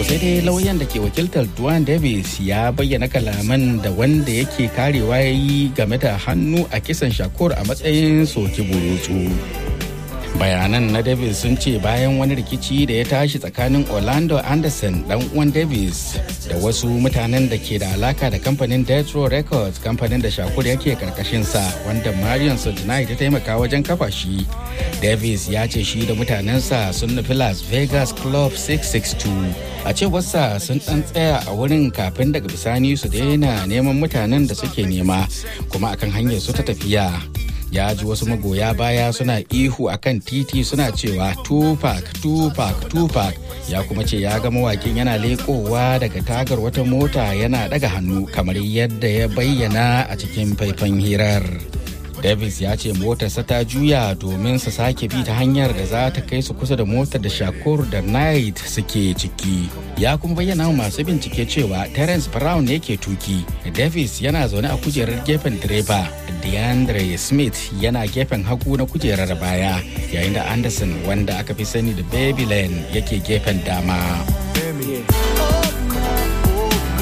sai dai lauyan da ke wakiltar Duane Davis ya bayyana kalaman da wanda yake karewa ya yi game da hannu a kisan Shakur a matsayin soki burutsu. bayanan na davis sun ce bayan wani rikici da ya tashi tsakanin orlando anderson dan uwan davis da wasu mutanen da ke da alaka da kamfanin death row records kamfanin da shakur yake karkashinsa wanda marion sojanai ta taimaka wajen kafa shi davis ya ce shi da mutanensa sun nufi las vegas club 662 a cewarsa sun dan tsaya a wurin kafin daga bisani su daina neman mutanen da suke nema kuma akan hanyar su ta tafiya ya ji wasu magoya baya suna ihu akan titi suna cewa tupac tupac tupac ya kuma ce ya ga mawakin yana lekowa daga tagar wata mota yana daga hannu kamar yadda ya bayyana a cikin faifan hirar davis ya ce motarsa ta juya domin su sake bi ta hanyar da za ta kai su kusa da motar da shakur da knight suke ciki ya kuma bayyana masu bincike cewa terence brown ne ke tuki davis yana zaune a kujerar gefen direba deandre smith yana gefen hagu na kujerar baya yayin da anderson wanda aka fi sani da baby lane yake gefen dama